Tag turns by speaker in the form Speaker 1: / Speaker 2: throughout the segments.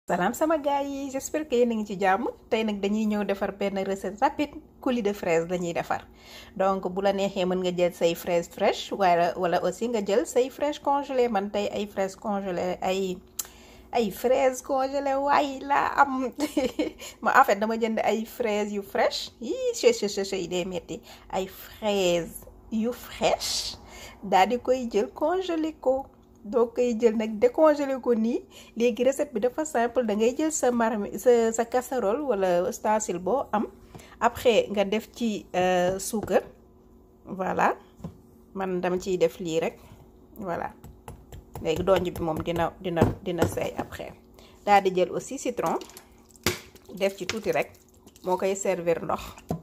Speaker 1: salaam sama gars yi j'espère que yéen a ngi ci jàmm tey nag dañuy ñëw defar benn recette rapide coulis de fraise lañuy defar donc bu la neexee mën nga jël say fraise fraîche wala wala aussi nga jël say fraise congelée man tey ay fraise congelée ay ay fraise congelée waay laa am ma en fait dama jënd ay fraise yu fraîche yii ch yi dee metti ay fraise yu fraîche daal di koy jël congelé ko doo koy jël nag décongelé ko nii léegi recette bi dafa simple da ngay jël sa marmi sa sa casserole wala ustensile boo am après nga def ci suukar voilà man dama ciy def lii rek voilà léegi donj bi moom dina dina dina seey après daal di jël aussi citron def ci tuuti rek moo koy servir ndox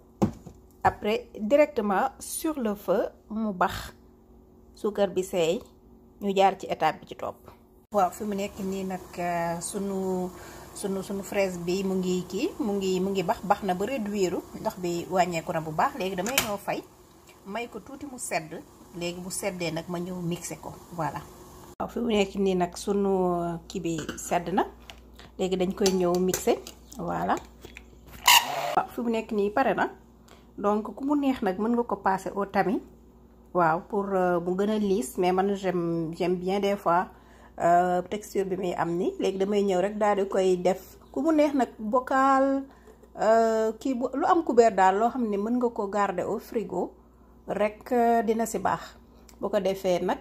Speaker 1: après directement sur le feu mu bax suukar bi seey ñu jaar ci étape bi ci topp. waaw fi mu nekk nii nag sunu sunu sunu fraise bi mu ngi kii mu ngi mu ngi bax bax na ba réduire ndox bi wàññeeku na bu baax léegi damay ñëw fay may ko tuuti mu sedd léegi bu seddee nag ma ñëw mixé ko voilà. waaw fi mu nekk nii nag sunu kii bi sedd na léegi dañ koy ñëw mixé voilà waaw fi mu nekk nii pare na donc ku mu neex nag mën nga ko passer au tamis. waaw pour mu gën a liis mais man j'aime j'aime bien des fois texture bi muy am ni léegi damay ñëw rek daal di koy def ku mu neex nag bocal kii bu lu am couvert daal loo xam ne mën nga ko garder au frigo rek dina si baax bu ko defee nag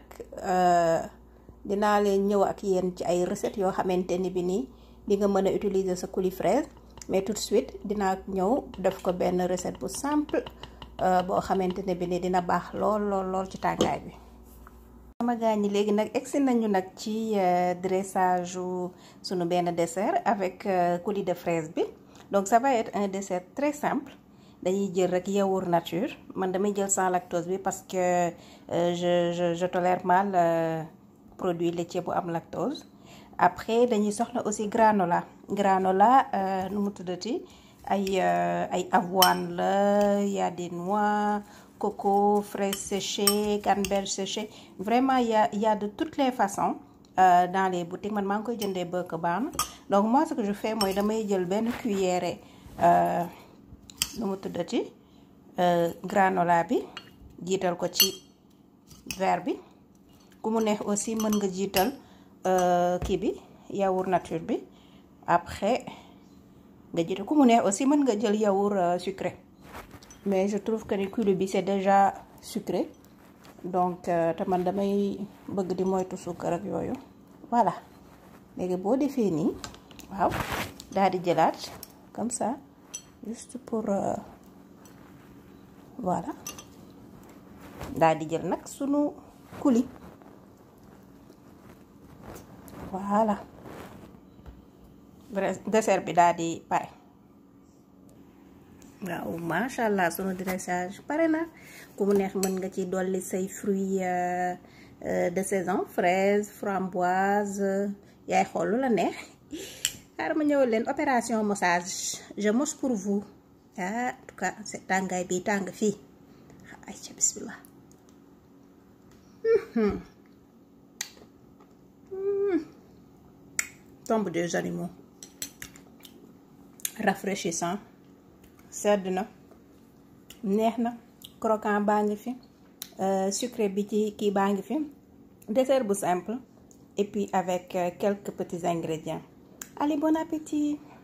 Speaker 1: dinaa leen ñëw ak yéen ci ay recettes yoo xamante ni bi nii di nga mën a utiliser sa coulis fraise mais tout de suite dinaa ñëw def ko benn recette bu simple boo xamante ne bi ni dina baax lool lool lool ci tàngaay bi sama gars ñi léegi nag egsi nañu nag ci dressage sunu benn dessert avec coulis de fraise bi donc ça va être un dessert très simple dañuy jël rek yaourt nature man damay jël sans lactose bi parce que je je je tolère mal produit laitier bu am lactose après dañuy soxla aussi granola granola nu mu tuddati ay ay avoine la y a des noix coco fraises séchées canneberge séchée vraiment y a y a de toutes les façons euh, dans les boutiques man maa ngi koy jëndee Birk Barn donc moi ce que je fais mooy damay jël benn cuillère nu mu tuddati granola bi jiital ko ci verre bi ku mu neex aussi mën nga jiital kii bi yaourt nature bi après nga jël ku mu neex aussi mën nga jël yaourt sucré mais je trouve que ni coulis bi c'est déjà sucré donc te man damay bëgg di moytu suukar ak yooyu voilà léegi boo defee nii waaw daal di jëlaat comme ça juste pour voilà daal di jël nag sunu coulis voilà dessert bi daal di pare waaw macha allah sunu dressage pare na ku mu neex mën nga ci dolli say fruits de saison fraise framboise yaay xool lu la neex xaaral ma ñëwal leen opération massage je mosse pour vous ah en tout cas c'est tàngaay bi tàng fii ay ca bismillah tombe des animaux rafraîchissant sedd na neex na croquant baa ngi fi sucré bi ci kii baa ngi fi dessert bu simple et puis avec quelques petits ingrédients allez bon appétit